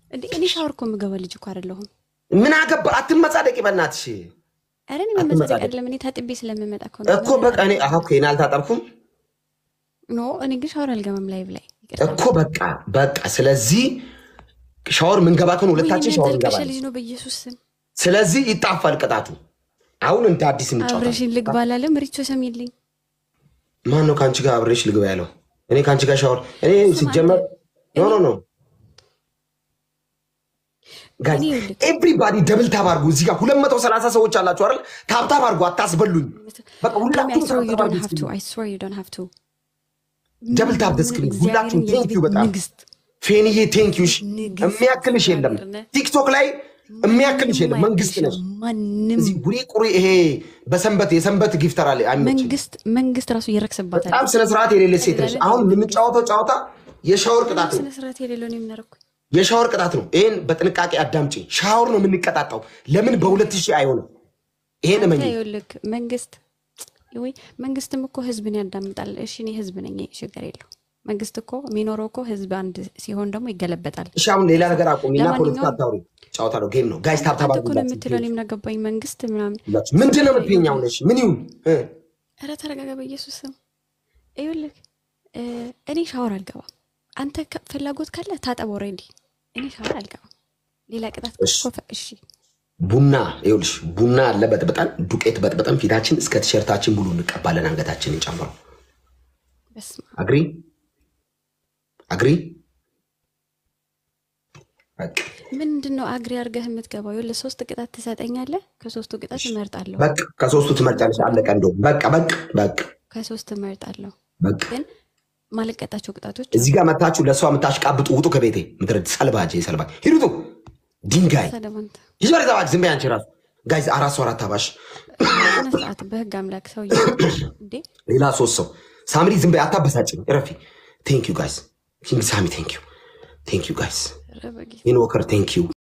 እንዴ እኔ ሻወር እኮ የምገባ ልጅ እኮ አይደለሁም። ምን አገባ? አትመጻደቂ በእናትሽ ኧረ እኔ መመጻደቅ አይደለም እኔ ታጥቤ ስለምመጣ እኮ ነው። እኮ በቃ እኔ አሁ እኔ አልታጠብኩም ኖ እኔ ግን ሻወር አልገባም ላይቭ ላይ ይቅርታ። እኮ በቃ በቃ። ስለዚህ ሻወር ምንገባ ከሆነ ወይኔ ሁለታችን ሻወር ያልተልቀሸ እንገባለን። ልጅ ነው በኢየሱስ ስም ስለዚህ ይጣፋል ቅጣቱ። አሁን እንደ አዲስ እንጫወታለን። አብረሽን ልግባ አላለም። ሪቾ ሰሚልኝ ማን ነው ከአንቺ ጋር አብሬሽ ልግባ ያለው? እኔ ከአንቺ ጋር ሻወር እኔ ሲጀመር ኖ ኖ ኖ እኔ ይኸውልህ ኤቭሪባዲ ደብል ታብ አድርጉ። እዚህ ጋር ሁለት መቶ ሰላሳ ሰዎች አላችሁ አይደል? ታብታብ አድርጉ፣ አታስበሉኝ። በቃ Tommy, I ሁላችሁም swear you ታብታብ don't አድርጉ። have to. I swear you don't have to. ደብል ታብ ደስክሪን ሁላችሁም እግዚአብሔርን ቴንክ ዩ በጣም ንግስት ፌንዬ ቴንክ ዩ። ንግስት የሚያክልሽ የለም እግዚአብሔር ቲክቶክ ላይ የሚያክልሽ የለም። መንግስት ነሽ። ማንም እዚህ ጉሪ ቁሪ ይሄ በሰንበት የሰንበት ጊፍተር አለ አይመችም። መንግስት መንግስት ራሱ እየረክስባታል። በጣም ስነ ስርዓት የሌለች ሴት ነች። አሁን የምንጫወተው ጨዋታ የሻወር ቅጣት ነው። ስነ ስርዓት የሌለው ነው የምናደርኩት። የሻወር ቅጣት ነው። ይህን በጥንቃቄ አዳምጪ። ሻወር ነው የምንቀጣጣው። ለምን በሁለት ሺህ አይሆንም? ይሄን እመኝ። ይኸውልህ መንግስት ወይ መንግስትም እኮ ህዝብን ያዳምጣል። እሺ እኔ ህዝብ ነኝ፣ ችግር የለው። መንግስት እኮ የሚኖረው እኮ ህዝብ አንድ ሲሆን ደግሞ ይገለበጣል። እሺ አሁን ሌላ ነገር አቁም እና ለማንኛውም- ፖለቲካ አታውሪ። ጨዋታ ነው፣ ጌም ነው። ጋይስ ታብታብ አንተ እኮ ነው የምትለው፣ እኔ ምን አገባኝ መንግስት ምናምን። ምንድን ነው የምትይኝ? አሁን እሺ ምን ይሁን እ? ኧረ ተረጋጋ በኢየሱስ ስም። ይኸውልህ እ፣ እኔ ሻወር አልገባም። አንተ ከ- ፍላጎት ካለ ታጠብ። ኦልሬዲ እኔ ሻወር አልገባም። ሌላ ቅጣት እሺ። እኮ ፈ- እሺ ቡና ይኸውልሽ፣ ቡና አለ በጥብጠን ዱቄት በጥብጠን ፊታችን እስከ ቲሸርታችን ሙሉ እንቀባለን፣ አንገታችንን ጨምሮ። በስመ አብ። አግሪ አግሪ። በቃ ምንድን ነው አግሪ አድርገህ የምትገባው? ይኸውልህ ሶስት ቅጣት ትሰጠኛለህ። ከሶስቱ ቅጣት እመርጣለሁ። በቃ ከሶስቱ ትመርጫለሽ። አለቀ። እንደውም በቃ በቃ በቃ ከሶስት እመርጣለሁ። በቃ ግን ማልቀጣቸው ቅጣቶች እዚህ ጋር መታችሁ ለእሷ የምታሽቃብጡ ውጡ ከቤቴ ምድረ ሰልባጅ ሰልባጅ ሂዱቱ ድንጋይ ሰለሞንት ይዞ ዘባጅ ዝም በይ አንቺ ራሱ ጋይዝ አራት ሰው አራት አባሽ ስነ ስርዓት በህግ አምላክ ሰው እንዴ ሌላ ሶስት ሰው ሳምሪ ዝም በይ አታበሳጭኝ እረፊ ቴንክ ዩ ጋይዝ ኪንግ ሳሚ ቴንክ ዩ ቴንክ ዩ ጋይዝ ኧረ በጌታ ኢንወከር ቴንክ ዩ